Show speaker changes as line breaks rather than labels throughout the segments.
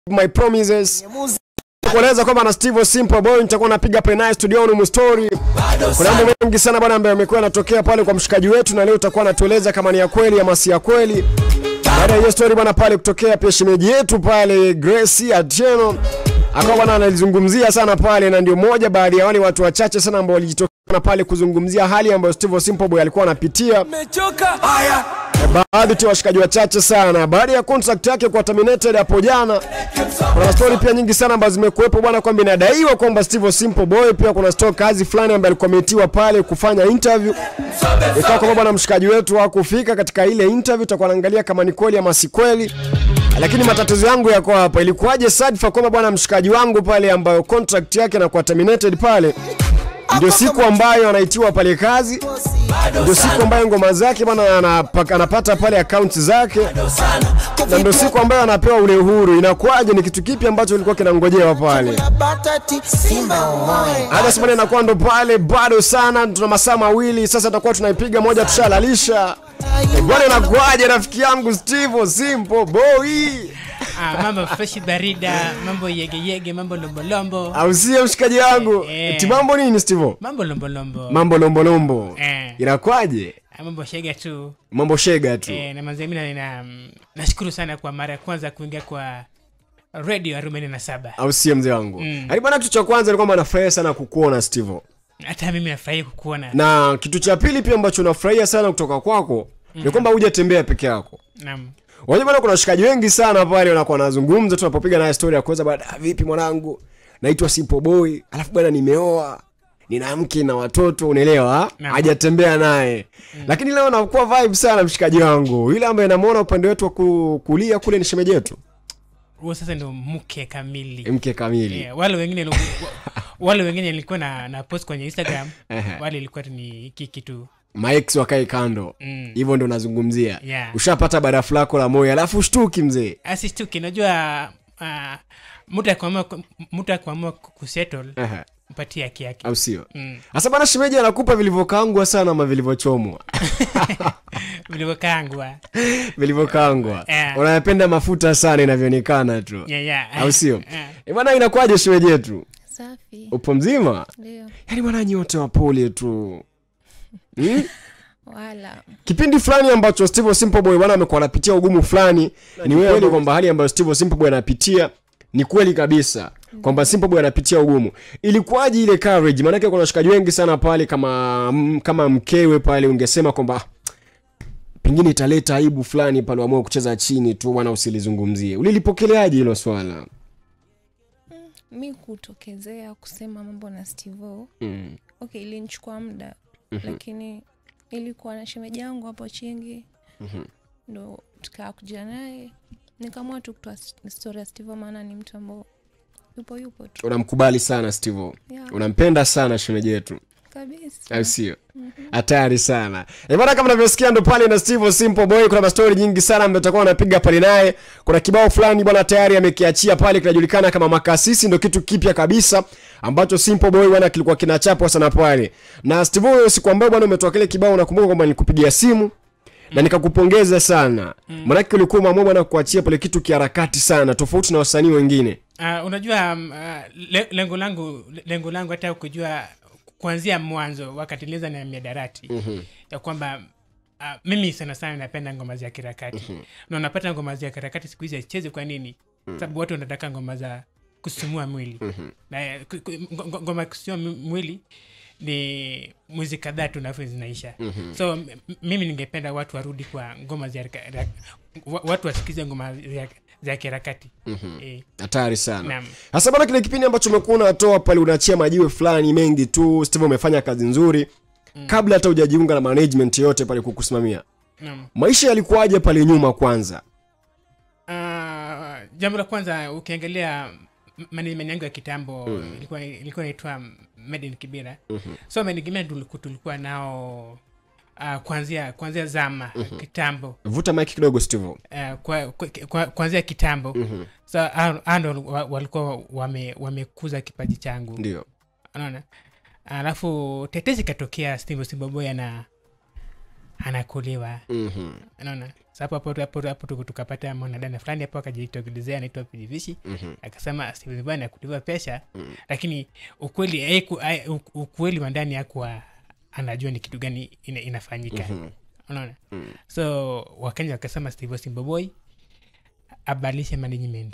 my promises kueleza kwamba na Steve Simple Boy nitakuwa napiga pale naye studioni mustori. Kuna mambo mengi sana bwana ambayo yamekuwa yanatokea pale kwa mshikaji wetu, na leo utakuwa anatueleza kama ni ya kweli ama si ya kweli. Baada ya hiyo story bwana pale kutokea pia shemeji yetu pale Grace Atieno akawa bwana analizungumzia sana pale, na ndio moja baadhi ya wale watu wachache sana ambao walijitokeza pale kuzungumzia hali ambayo Steve Simple Boy alikuwa anapitia
Mechoka haya
baadhi tu ya washikaji wachache sana baada ya contract yake kwa terminated hapo jana. Kuna story pia nyingi sana ambazo zimekuwepo bwana, kwamba inadaiwa kwamba Steve Simple Boy pia kuna story kazi fulani ambaye alikuwa ametiwa pale kufanya interview, ikawa kwamba bwana mshikaji wetu hakufika katika ile interview. Tutakuwa naangalia kama ni kweli ama si kweli, lakini matatizo yangu yako hapa. Ilikuwaje sadfa kwamba bwana mshikaji wangu pale ambayo contract yake na kwa terminated pale ndio siku ambayo anaitiwa pale kazi, ndio siku ambayo ngoma zake bwana anapa- anapata pale account zake, na ndio siku ambayo anapewa ule uhuru. Inakuwaje? Ni kitu kipi ambacho kilikuwa kinangojewa pale?
batati simba omoe
Hata simani inakuwa ndo pale bado sana, tuna masaa mawili sasa, tutakuwa tunaipiga moja, tushalalisha Eh, bwana. Inakuwaje rafiki yangu Steve Simple Boy,
Ah, mambo fresh barida, mambo yegeyege, mambo lombolombo,
au sio mshikaji wangu?
Eh.
Eti mambo nini Steve?
mambo lombolombo,
Mambo lombolombo,
Eh.
inakuwaje?
Ah, mambo shega tu
Mambo shega tu.
eh, na manze, mimi na nashukuru sana kwa mara ya kwanza kuingia kwa radio arobaini na saba.
au sio mzee wangu
Mm.
mm. bwana kitu cha kwanza ni kwamba nafurahia sana kukuona steve
Hata mimi nafurahi kukuona.
na kitu cha pili pia ambacho nafurahia sana kutoka kwako ni kwamba hujatembea peke yako
Naam.
unajua bwana kuna washikaji wengi sana pale wanakuwa wanazungumza tu napopiga naye story ya kuweza baada vipi mwanangu naitwa simple boy alafu bwana nimeoa nina mke na watoto unaelewa
Naam.
hajatembea naye lakini leo nakuwa vibe sana mshikaji wangu yule ambaye namuona upande wetu wa ku- kulia kule ni shemeji yetu
Huo sasa ndio mke kamili.
mke kamili
Eh, wale wengine wa- wale wengine nilikuwa na, na post kwenye Instagram
Ehe.
wale ilikuwa tu ni kiki tu
maex wakae kando
Mm.
hivyo ndo nazungumzia
Yeah.
ushapata barafu lako la moyo alafu ushtuki mzee
asistuki najua uh, mtu akuamua mtu akuamua kusettle
Ehe,
mpatie haki yake
au sio
Mm.
hasa bana shemeji anakupa vilivyokaangwa sana ama vilivyochomwa
vilivyokangwa
vilivyokaangwa
Eh.
unayapenda mafuta sana inavyoonekana tu
yeah, yeah.
au sio
Eh.
Eh, bwana inakuwaje shemeji yetu
Safi.
upo mzima
Ndio.
yaani bwana nyote wapole tu hmm?
Wala.
kipindi fulani ambacho steve simple boy bwana amekuwa anapitia ugumu fulani ni kweli kwamba hali ambayo steve simple boy anapitia ni kweli kabisa kwamba simple boy anapitia ugumu ilikuwaje ile courage maanake kuna washikaji wengi sana pale kama m- kama mkewe pale ungesema kwamba "Ah, pengine italeta aibu fulani pale uamue kucheza chini tu bwana usilizungumzie ulilipokeleaje hilo swala
Mi kutokezea kusema mambo na Stevo.
mm.
Okay, ilinichukua muda lakini ilikuwa na shemeji yangu hapo chingi ndo tukaa kuja naye nikaamua tu kutoa s- story ya Stevo maana ni mtu ambao yupo yupo tu
unamkubali sana steve
Yeah.
unampenda sana shemeji yetu
kabisa.
au sio hatari sana Eh, bwana kama unavyosikia ndo pale na steve simple boy kuna mastori nyingi sana ambayo tutakuwa anapiga pale naye kuna kibao fulani bwana tayari amekiachia pale kinajulikana kama makasisi ndo kitu kipya kabisa ambacho simple boy bwana kilikuwa kinachapwa sana pale na steve huyo siku ambayo bwana umetoa kile kibao nakumbuka kwamba nilikupigia simu na nikakupongeza sana manake ulikuwa umeamua bwana kuachia pale kitu kiharakati sana tofauti na wasanii wengine
Uh, unajua um, uh, le, lengo langu lengo langu hata kujua kuanzia mwanzo wakati nilianza na miadarati mm-hmm. ya kwamba uh, mimi sana sana napenda ngoma za kirakati mm-hmm. na unapata ngoma za kirakati siku hizi haichezi kwa nini mm-hmm. sababu watu wanataka ngoma za kusumua mwili mm-hmm. na eh, ku- ku- ngo- ngo- ngoma ya kusimua mwi- mwili ni mwezi kadhaa tu nafu zinaisha mm-hmm. so m- m- mimi ningependa watu warudi kwa ngoma za raka- ra- wa- watu wasikize ngoma za, za kirakati mm-hmm. eh,
hatari sana
Naam.
hasa bana kile kipindi ambacho umekuwa unatoa pale unaachia majiwe fulani mengi tu steve umefanya kazi nzuri mm. kabla hata hujajiunga na management yote pale kukusimamia
naam.
maisha yalikuwaje pale nyuma kwanza
Ah, jambo la kwanza ukiangalia m- management yangu ya kitambo ilikuwa ilikuwa inaitwa Made in Kibera so Made in Kibera tuliku- tulikuwa nao uh, kuanzia kuanzia zama kitambo
vuta mike kidogo steve
uh, kwa, kwa, kwa, kuanzia kitambo so hao- hao ndo wa- walikuwa wame, wamekuza kipaji changu
ndio
unaona alafu tetezi ikatokea steve simboboy ana anakuliwa
Mhm.
unaona Sa hapo hapo hapo hapo tuku- tukapata mwanadada fulani hapo akajitokelezea anaitwa pilivishi
Mhm.
akasema Steven Bwana kuliwa pesa lakini ukweli haiku- hai- u- ukweli wa ndani hakuwa anajua ni kitu gani ina, inafanyika unaona so wakenya wakasema steve simboboy abadilishe management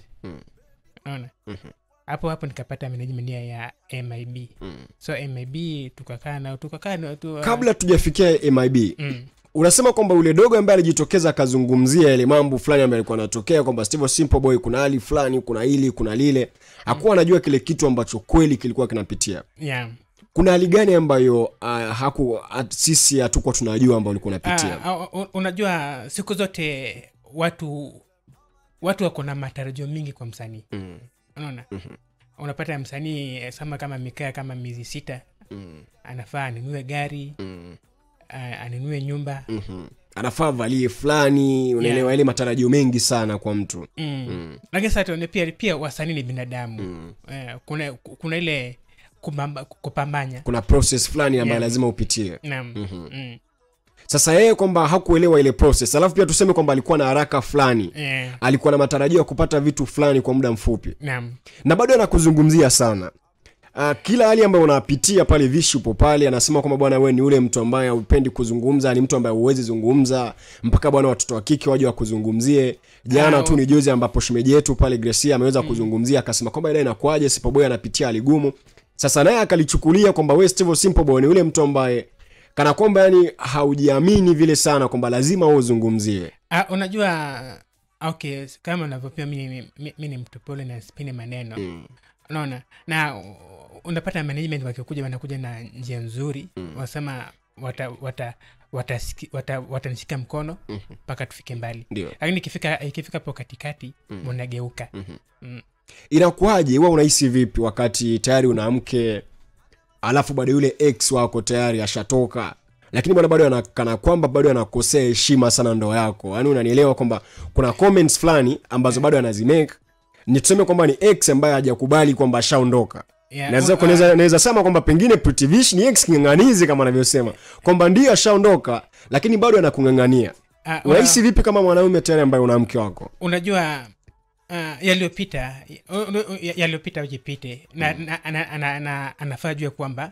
unaona hapo hapo nikapata management ya, ya mib so mib tukakaa nao tukakaa nao tu,
kabla tujafikia mib
mm,
unasema kwamba ule dogo ambaye alijitokeza akazungumzia yale mambo fulani ambayo alikuwa anatokea kwamba steve simple boy kuna hali fulani kuna hili kuna lile hakuwa anajua kile kitu ambacho kweli kilikuwa kinapitia
yeah.
kuna hali gani ambayo uh, haku at, sisi hatukuwa tunajua ambao ulikuwa unapitia
Ah, ah, u- unajua siku zote watu watu wako na matarajio mingi kwa msanii
Mm.
unaona unapata msanii eh, sama kama mikaa kama miezi sita
Mm.
anafaa anunue gari
Mm.
ah, anunue nyumba
Mhm. anafaa valie fulani unaelewa ile matarajio mengi sana kwa mtu
mm. lakini sasa tuone pia pia wasanii ni binadamu
Mm.
eh, kuna kuna ile kubamba, kupambanya
kuna process fulani ambayo
Yeah.
lazima upitie
naam mm.
sasa yeye kwamba hakuelewa ile process alafu pia tuseme kwamba alikuwa na haraka fulani
eh,
alikuwa na matarajio ya kupata vitu fulani kwa muda mfupi
naam
na bado anakuzungumzia sana Uh, kila hali ambayo unapitia pale vishi upo pale anasema kwamba bwana wewe ni ule mtu ambaye haupendi kuzungumza ni mtu ambaye huwezi zungumza mpaka bwana watoto wa kike waje wakuzungumzie jana
Ah,
tu ni juzi ambapo shemeji yetu pale Gracia ameweza kuzungumzia akasema kwamba ile inakuaje Sipoboy anapitia hali gumu sasa naye akalichukulia kwamba wewe Steve Simple Boy ni ule mtu ambaye kana kwamba yani haujiamini vile sana kwamba lazima wewe uzungumzie
Ah, unajua okay kama unavyopia mi, mi, mi, mi ni mtu pole na spini maneno mm. unaona na u- unapata management wakikuja wanakuja na njia nzuri mm. wanasema wata wata watanishika wata, watanishika mkono mpaka tufike mbali
Ndio.
lakini ikifika ikifika po katikati munageuka mm.
inakuwaje wewe unahisi vipi wakati tayari una mke alafu bado yule ex wako tayari ashatoka lakini bwana bado anakana kwamba bado anakosea heshima sana ndoa yako yaani unanielewa kwamba kuna comments fulani ambazo bado anazimake ni tuseme kwamba ni ex ambaye hajakubali kwamba ashaondoka
Yeah,
naweza
uh,
kunaweza- naweza sema kwamba pengine Pretty Vish ni ex king'ang'anizi kama anavyosema kwamba ndio ashaondoka lakini bado anakung'ang'ania
ah, una-
unahisi vipi kama mwanaume tayari ambaye una mke wako
unajua uh, yaliyopita uh, uh, yaliyopita ujipite na, na, na, na, na, anafaa jua kwamba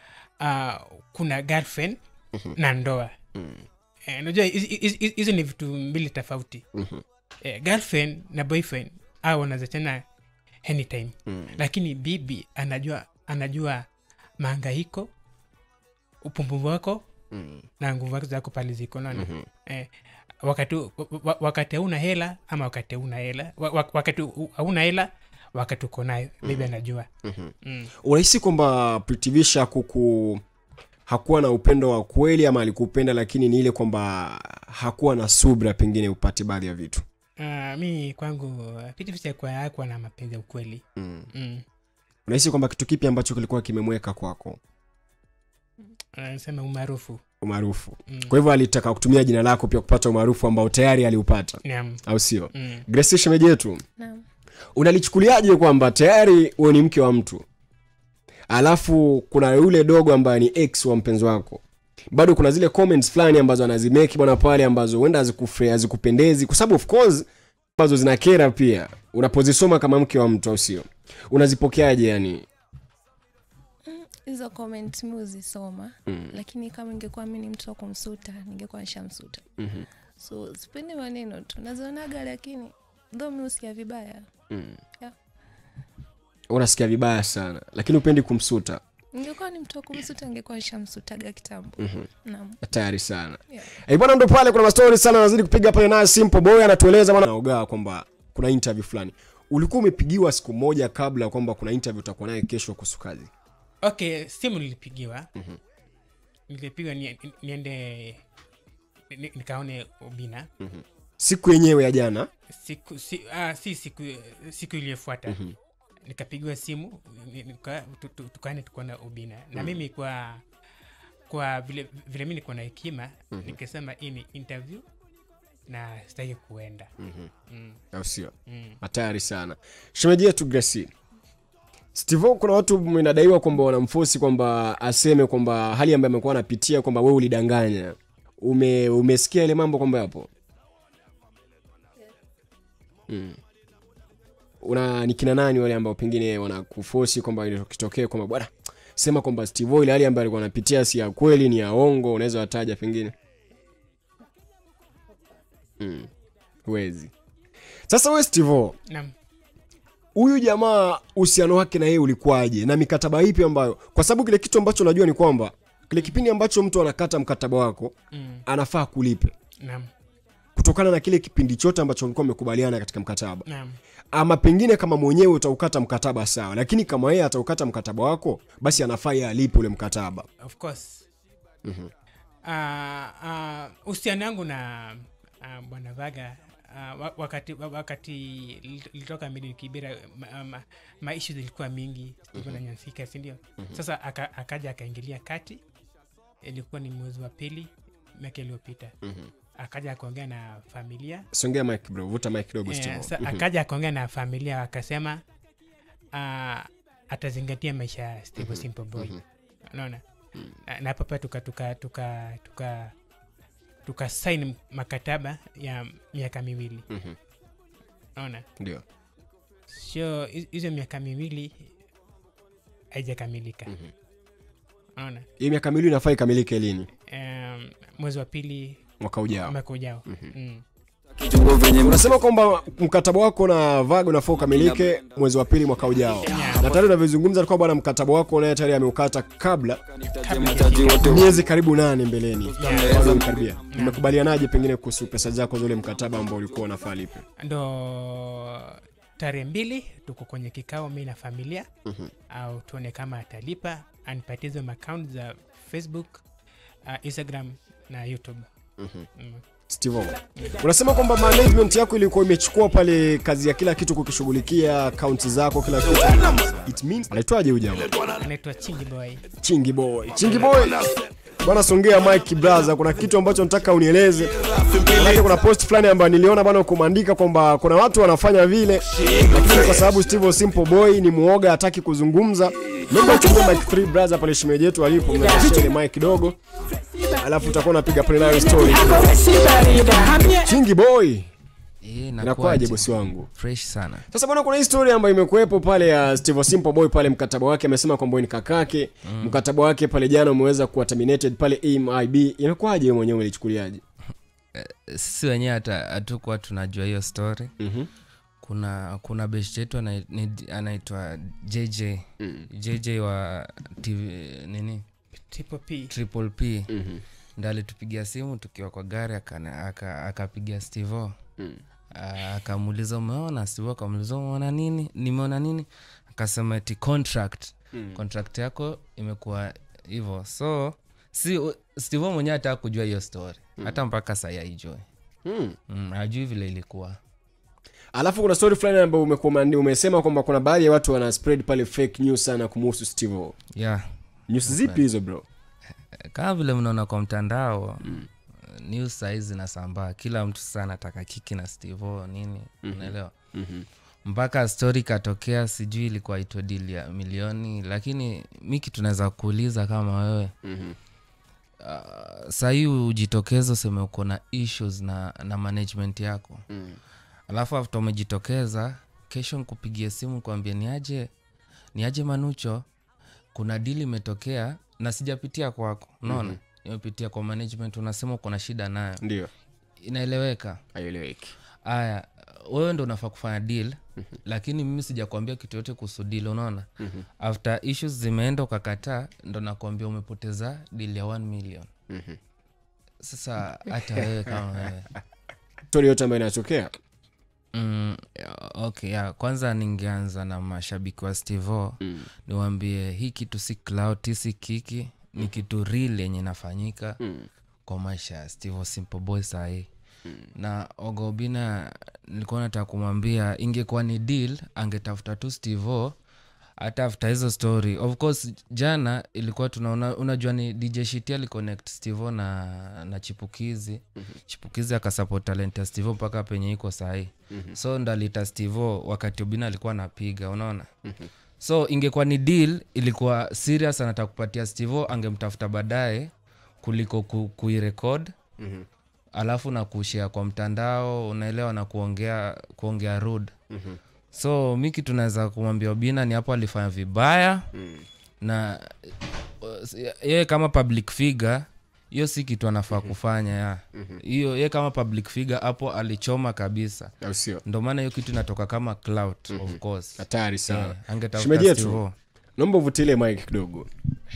uh, kuna girlfriend na ndoa Eh, unajua hizi- hizi hizi ni vitu mbili tofauti eh, girlfriend na boyfriend au wanazachana anytime lakini bibi anajua anajua maangaiko upumbuvu wako na nguvu wako zako pale ziko naona eh, wakati wa- wa- wakati hauna hela ama wakati hauna hela wa- wa- wakati u- hauna hela wakati uko nayo bibi anajua mm.
unahisi kwamba Pretty Vish hakuku hakuwa na upendo wa kweli ama alikupenda lakini ni ile kwamba hakuwa na subra pengine upate baadhi ya vitu
Uh, mi kwangu pitifishakuwa akuwa na mapenzi ya ukweli
mm.
mm.
unahisi kwamba kitu kipi ambacho kilikuwa kimemweka kwako
anasema umaarufu
umaarufu
Mm.
kwa hivyo alitaka kutumia jina lako pia kupata umaarufu ambao tayari aliupata
naam
au sio
mm.
Gracie shemeji yetu
Naam.
unalichukuliaje kwamba tayari huwe ni mke wa mtu alafu kuna yule dogo ambaye ni ex wa mpenzi wako bado kuna zile comments fulani ambazo anazimeki bwana pale ambazo huenda hazikufe- hazikupendezi kwa sababu of course ambazo zinakera pia unapozisoma kama mke wa mtu au sio unazipokeaje yani
hizo comment mi huzisoma
Mm.
lakini kama ingekuwa mi ni mtu wa kumsuta ningekuwa nishamsuta
Mhm.
so sipendi maneno tu nazionaga lakini dho mi husikia vibaya
Mm.
Yeah.
unasikia vibaya sana lakini upendi kumsuta
ningekuwa ni mtu wa kumsuta ningekuwa nishamsutaga kitambo naam
tayari sana
Yeah.
Eh, bwana ndo pale kuna mastori sana anazidi kupiga pale naye simple boy anatueleza bwana naogaa kwamba kuna interview fulani ulikuwa umepigiwa siku moja kabla kwamba kuna interview utakuwa naye kesho kuhusu kazi
okay simu nilipigiwa nilipigiwa ni, niende ni- nikaone ubina
siku yenyewe ya jana
siku si, ah, si siku siku iliyofuata nikapigiwa simu ni- nika- tu- tu- tukaende tukuona ubina na mimi kwa kwa vile vile mi nikuwa na hekima nikasema hii ni interview na sitaki kuenda mm.
au sio
Mm.
hatari sana shemeji yetu Gracie Steve kuna watu inadaiwa kwamba wanamfosi kwamba aseme kwamba hali ambayo amekuwa anapitia kwamba wewe ulidanganya ume, umesikia ile mambo kwamba yapo mm. una ni kina nani wale ambao pengine wanakufosi kwamba kitokee kwamba bwana sema kwamba Steve O ile hali ambayo alikuwa anapitia si ya kweli ni ya ongo unaweza wataja pengine mm. huwezi sasa we Steve O,
naam
huyu jamaa uhusiano wake na yeye ulikuwaje na mikataba ipi ambayo kwa sababu kile kitu ambacho najua ni kwamba kile kipindi ambacho mtu anakata mkataba wako
mm.
anafaa kulipe
naam
kutokana na kile kipindi chote ambacho mlikuwa mmekubaliana katika mkataba
naam
ama pengine kama mwenyewe utaukata mkataba sawa lakini kama yeye ataukata mkataba wako basi anafaa yeye alipe ule mkataba
of course Ah, ah, uhusiano wangu na ah, bwana vaga ah, wa- wakati wa- wakati lit- litoka mili kibira ma, ma, maishu zilikuwa mingi mm na nyansika sindio sasa aka, akaja akaingilia kati ilikuwa ni mwezi wa pili miaka iliyopita akaja akaongea na familia
songea mike bro vuta mike kidogo
Eh,
Steve.
sa- akaja akaongea na familia akasema uh, atazingatia maisha ya Steve Simple Boy unaona na, na papa tuka tuka tuka tuka tuka sign makataba ya miaka miwili unaona
ndio
sio hi- hizo miaka miwili haijakamilika unaona
hii miaka miwili inafaa ikamilike lini
um, mwezi wa pili
mwaka ujao
mwaka ujao mm.
unasema kwamba mkataba wako na vago unafaa ukamilike mwezi wa pili mwaka ujao
Yeah.
na tayari unavyozungumza ni kwamba bwana mkataba wako naye tayari ameukata kabla
Kabla
miezi karibu nane mbeleni
Yeah.
Kwanza mkaribia mmekubalianaje pengine kuhusu pesa zako za ule mkataba ambao ulikuwa unafaa lipe
ndo tarehe mbili tuko kwenye kikao mi na familia au tuone kama atalipa anipatie hizo account za facebook uh, instagram na youtube mm.
Steve O, unasema kwamba management yako ilikuwa imechukua pale kazi ya kila kitu kukishughulikia akaunti zako kila kitu it means anaitwaje huyu jamaa
anaitwa chingi boy
chingi boy chingi boy bwana songea mike braza kuna kitu ambacho nataka unieleze manake kuna post fulani ambayo niliona bwana kumaandika kwamba kuna watu wanafanya vile lakini kwa sababu steve O simple boy ni muoga hataki kuzungumza naomba uchukue mike 3 braza pale shemeji yetu alipo mnashare ile mike kidogo alafu utakuwa unapiga pale nayo story chingi boy
Eh,
inakuwaje
inakuwaje?
bosi wangu
fresh sana
sasa bwana kuna hii story ambayo imekuwepo pale ya Steve Simple Boy pale mkataba wake amesema kwamba ni kakake mm. mkataba wake pale jana umeweza kuwa terminated pale MIB inakuwaje wewe mwenyewe ulichukuliaje
sisi wenyewe hata hatukuwa tunajua hiyo story
Mhm.
kuna kuna besh yetu ana- ni- anaitwa jj jj wa TV, nini
triple p
triple p ndo alitupigia simu tukiwa kwa gari akana- aka- akapigia stevo Ah, akamuuliza umeona stevo akamuuliza umeona nini nimeona nini akasema ti contract contract yako imekuwa hivyo so si stevo mwenyewe hata kujua hiyo story hata mpaka sai aijue
mm.
mm, ajui vile ilikuwa
alafu kuna story fulani ambayo umekuwa umeandi- umesema kwamba kuna baadhi ya watu wana spread pale fake news sana kumhusu Steve O.
yeah
news zipi hizo bro
kama vile mnaona kwa mtandao mm. news saizi zinasambaa kila mtu sasa anataka kiki na stevo nini unaelewa
Mhm.
mpaka stori ikatokea sijui ilikuwa itwa dili ya milioni lakini mi kitu naweza kuuliza kama wewe
Mhm.
uh, sahii ujitokeza useme uko na issues na, na management yako
Mm.
alafu afta umejitokeza kesho nkupigie simu kuambia niaje niaje manucho kuna dili imetokea na sijapitia kwako unaona mm-hmm. nimepitia kwa management unasema uko na shida nayo
ndio
inaeleweka
haieleweki
aya wewe ndo unafaa kufanya deal lakini mimi sijakwambia kitu yote kuhusu deal unaona after issues zimeenda ukakataa ndo nakwambia umepoteza deal ya 1 million sasa hata wewe kama wewe
story yote ambayo inatokea
Mm, okay yeah. kwanza ningeanza na mashabiki wa stevo mm. niwambie hii kitu si clout si kiki ni kitu real yenye inafanyika mm. kwa maisha ya stevo simple boy sahii mm. na ogobina nilikuwa nataka kumwambia ingekuwa ni deal angetafuta tu stevo hata after hizo story of course jana ilikuwa tunaona unajua ni dj shiti aliconnect stevo na, na chipukizi mm-hmm. chipukizi akasupport talent ya stevo mpaka penye iko sahii mm-hmm. so ndo alita stevo wakati obina alikuwa anapiga unaona mm-hmm. so ingekuwa ni deal ilikuwa serious anataka kupatia stevo angemtafuta baadaye kuliko ku, kuirekod alafu na kushare kwa mtandao unaelewa na kuongea kuongea rude so mi kitu naweza kumwambia obina ni hapo alifanya vibaya na uh, yeye kama public figure hiyo si kitu anafaa kufanya ya hiyo yeye kama public figure hapo alichoma kabisa
au sio
ndo maana hiyo kitu inatoka kama clout of course
hatari sana
Eh, angetafuta
Shemeji yetu.
Steve-O.
naomba uvutile mike kidogo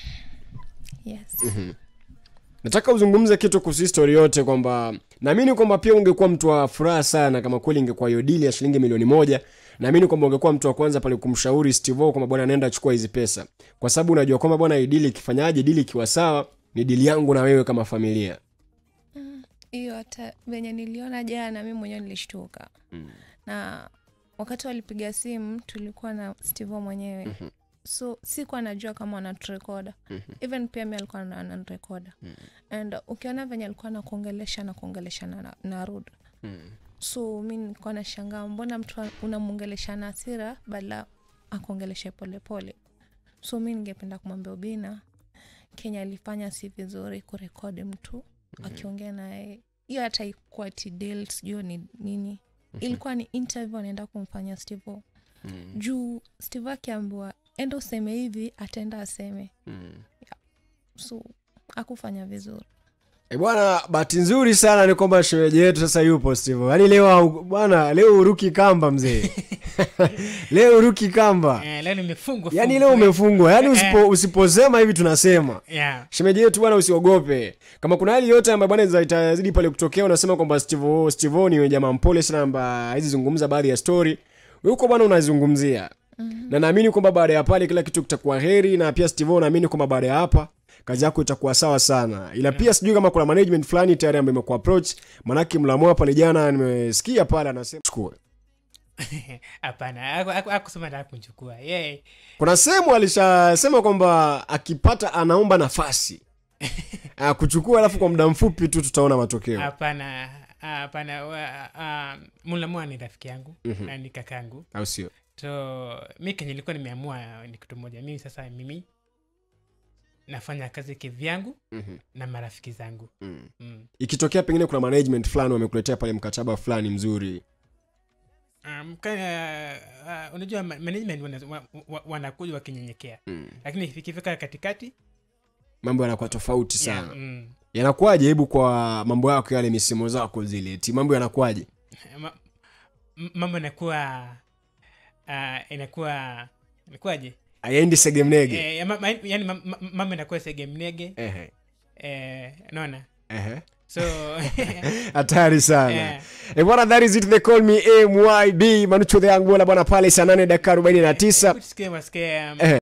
yes
nataka uzungumze kitu kuhusu histori yote kwamba naamini kwamba pia ungekuwa mtu wa furaha sana kama kweli ingekuwa hiyo dili ya shilingi milioni moja naamini kwamba ungekuwa mtu wa kwanza pale kumshauri stivo kwamba bwana nenda chukua hizi pesa kwa sababu unajua kwamba bwana hii dili ikifanyaje dili ikiwa sawa ni dili yangu na wewe kama familia
hiyo hata venye niliona jana mi mwenyewe nilishtuka mm. na wakati walipiga simu tulikuwa na stivo mwenyewe mm-hmm. so sikuwa najua kama wanaturekoda mm-hmm. even pia mi alikuwa na- ananirekoda mm-hmm. and ukiona venye alikuwa nakuongelesha na kuongelesha na, na rud mm-hmm. so mi nilikuwa nashangaa mbona mtu a- unamwongelesha na hasira badala akuongeleshe polepole so mi ningependa kumwambia ubina kenya alifanya si vizuri kurekodi mtu mm-hmm. akiongea naye hiyo hata ikuwa tidel sijui ni nini mm-hmm. ilikuwa ni interview anaenda kumfanya stevo mm-hmm. juu stevo akiambiwa enda useme hivi ataenda aseme mm-hmm. so akufanya vizuri
E bwana, bahati nzuri sana ni kwamba shemeji yetu sasa yupo Steve. Yaani leo hau- bwana, leo uruki kamba mzee. leo uruki kamba.
Eh, leo nimefungwa
Yaani
fungwa.
leo umefungwa. Yaani
Eh,
usipo, usiposema hivi tunasema.
yeah.
Shemeji yetu bwana, usiogope. Kama kuna hali yote ambayo bwana iza- itazidi pale kutokea, unasema kwamba Steve Steve ni jamaa mpole sana ambaye hizi zungumza baadhi ya story. Wewe uko bwana unazungumzia. Na naamini kwamba baada ya pale kila kitu kitakuwa heri na pia Steve naamini kwamba baada ya hapa kazi yako itakuwa sawa sana ila pia sijui kama kuna management fulani tayari ambayo imekuwa approach manake mlamua pale jana nimesikia pale anasema chukue
hapana aku- aku- akusema nataka kunchukua yeye
kuna sehemu alishasema kwamba akipata anaomba nafasi Ah, kuchukua alafu kwa muda mfupi tu tutaona matokeo
hapana hapana wa- ah, mulamua ni rafiki yangu na ni kakangu
au sio
so mi kenye ilikuwa nimeamua ni kitu moja mimi sasa mimi nafanya kazi kivyangu na marafiki zangu mm.
ikitokea pengine kuna management fulani wamekuletea pale mkataba fulani mzuri
Um, kaya, uh, unajua ma- management wana- wa- wa- wanakuja wakinyenyekea lakini ikifika katikati
mambo yanakuwa tofauti
yeah,
sana
mm,
yanakuwaje hebu kwa mambo yako yale misemo zako zile ti mambo yanakuwaje
ma- m- mambo inakuwa uh, inakuwa inakuwaje
ayendi segemnege
eh, ya ma- ma- yani ma- ma- mambo inakuwa segemnege
Ehe,
eh, naona
ehe.
so
hatari sana
Eh.
Eh, bwana that is it they call me myd manucho the young bola bwana pale saa nane dakika arobaini na tisa
tusikie wasikie um,
Eh.